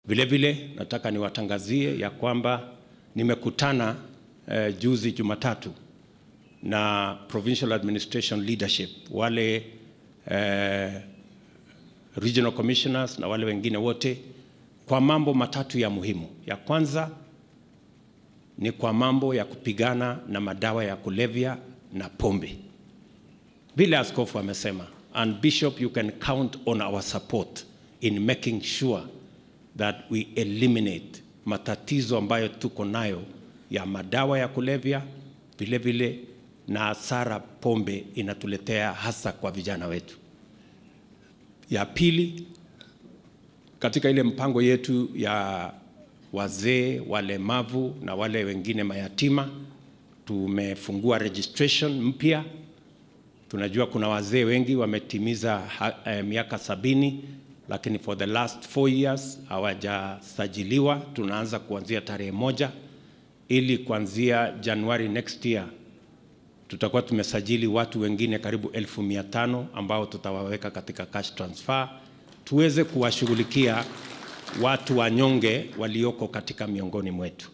Vile vile nataka niwatangazie ya kwamba nimekutana eh, juzi Jumatatu na provincial administration leadership wale eh, regional commissioners na wale wengine wote kwa mambo matatu ya muhimu. Ya kwanza ni kwa mambo ya kupigana na madawa ya kulevya na pombe, vile askofu amesema, and bishop you can count on our support in making sure that we eliminate matatizo ambayo tuko nayo ya madawa ya kulevya, vile vile na hasara pombe inatuletea hasa kwa vijana wetu. Ya pili, katika ile mpango yetu ya wazee, walemavu na wale wengine mayatima, tumefungua registration mpya. Tunajua kuna wazee wengi wametimiza ha, eh, miaka sabini lakini for the last four years hawajasajiliwa. Tunaanza kuanzia tarehe moja ili kuanzia Januari next year tutakuwa tumesajili watu wengine karibu elfu mia tano ambao tutawaweka katika cash transfer tuweze kuwashughulikia watu wanyonge walioko katika miongoni mwetu.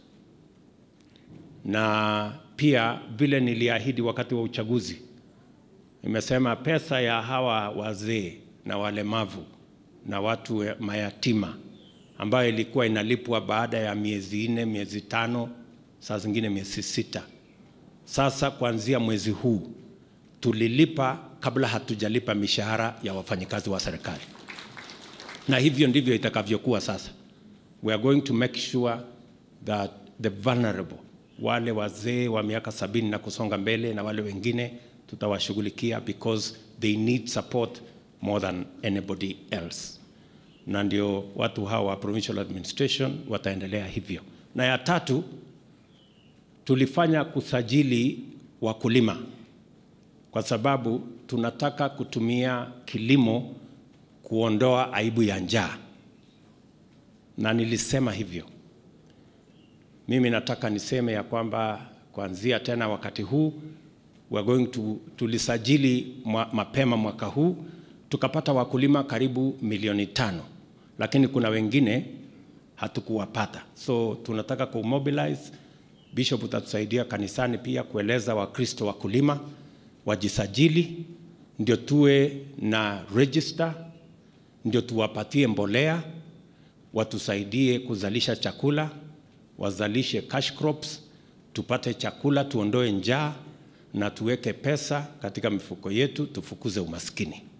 Na pia vile niliahidi wakati wa uchaguzi, nimesema pesa ya hawa wazee na walemavu na watu mayatima ambayo ilikuwa inalipwa baada ya miezi nne, miezi tano, saa zingine miezi sita. Sasa kuanzia mwezi huu tulilipa kabla hatujalipa mishahara ya wafanyikazi wa serikali, na hivyo ndivyo itakavyokuwa sasa. We are going to make sure that the vulnerable, wale wazee wa miaka sabini na kusonga mbele na wale wengine tutawashughulikia because they need support more than anybody else, na ndio watu hawa wa provincial administration wataendelea hivyo. Na ya tatu, tulifanya kusajili wakulima kwa sababu tunataka kutumia kilimo kuondoa aibu ya njaa, na nilisema hivyo. Mimi nataka niseme ya kwamba kuanzia tena wakati huu we are going to, tulisajili mwa, mapema mwaka huu tukapata wakulima karibu milioni tano, lakini kuna wengine hatukuwapata, so tunataka kumobilize. Bishop utatusaidia kanisani pia kueleza Wakristo wakulima wajisajili, ndio tuwe na register, ndio tuwapatie mbolea, watusaidie kuzalisha chakula, wazalishe cash crops, tupate chakula, tuondoe njaa na tuweke pesa katika mifuko yetu, tufukuze umaskini.